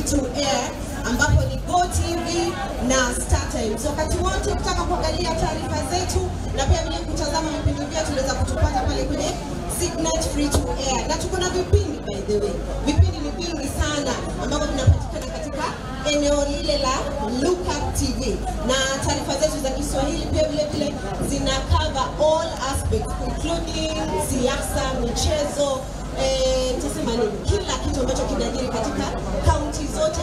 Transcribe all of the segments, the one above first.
to air ambapo ni Go TV na Star Times. Wakati wote ukitaka kuangalia taarifa zetu na pia vile kutazama vipindi vyetu unaweza kutupata pale kwenye Signet Free to Air, na tuko na vipindi by the way, vipindi ni vingi sana ambavyo vinapatikana katika eneo lile la Look Up TV, na taarifa zetu za Kiswahili pia vile vile zina cover all aspects including siasa, michezo eh, nitasema nini, kila kitu ambacho kinajiri katika kaunti zote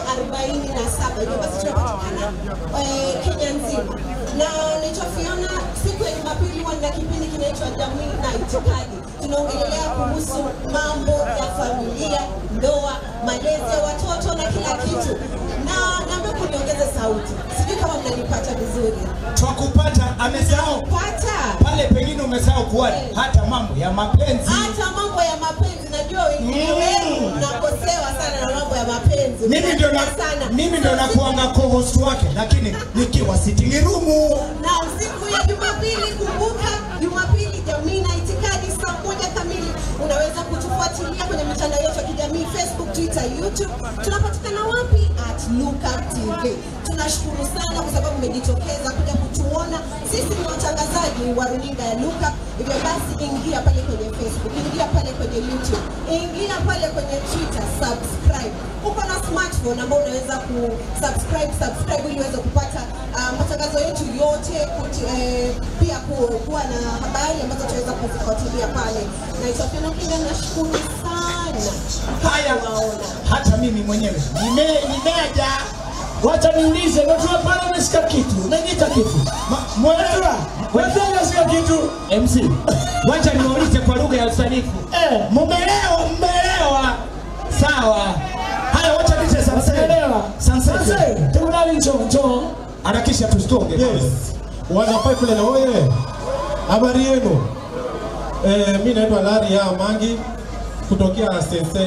47. Hivyo basi tunapatikana eh, Kenya nzima, na naitwa Fiona. Siku ya Jumapili huwa na kipindi kinaitwa Jamii na Itikadi. Tunaongelea kuhusu mambo ya familia, ndoa, malezi ya watoto na kila kitu, na naomba kuniongeze sauti, sijui kama mnanipata vizuri. Twakupata, amesahau Pata pale, pengine umesahau kuwa hata mambo ya mapenzi. hata mambo ya mapenzi, najua wengine wenu mnakosewa sana na mambo ya mapenzi. Mimi ndio na, sana mimi ndio nakuanga co-host wake, lakini nikiwa sitting room. na siku ya Jumapili, kumbuka Jumapili jamii na itikadi saa moja kamili. Unaweza kutufuatilia kwenye mitandao yetu ya kijamii Facebook, Twitter, YouTube. Tunapatikana wapi? At Luka TV. Tunashukuru sana kwa sababu mmejitokeza kuja kutuona. Sisi ni watangazaji wa runinga ya Luka. Hivyo basi, ingia pale kwenye Facebook, ingia pale kwenye YouTube, ingia pale kwenye Twitter, subscribe. Uko na smartphone ambao unaweza kusubscribe subscribe ili uweze kupata uh, matangazo yetu yote kuti, eh, pia ku- kuwa na habari ambazo tunaweza kuzifuatilia pale. Naitwa Fiona Kinga, nashukuru sana Haya, kuwaona. hata mimi mwenyewe nime nimeja Wacha niulize, najua pale umesikia kitu, unajiita kitu. mwelewa Wazee umesikia kitu. MC, wacha niwaulize kwa lugha ya usanifu. Eh, Mumelewa, mmelewa. Sawa. Haya, wacha niche sasa. unaelewa? Sasa Sasa, tafadhali njoo, njoo. harakisha tustonge. Yes. Wana pipeline oye. Habari yenu? Eh, mimi naitwa Lari ya Mangi kutokea Sense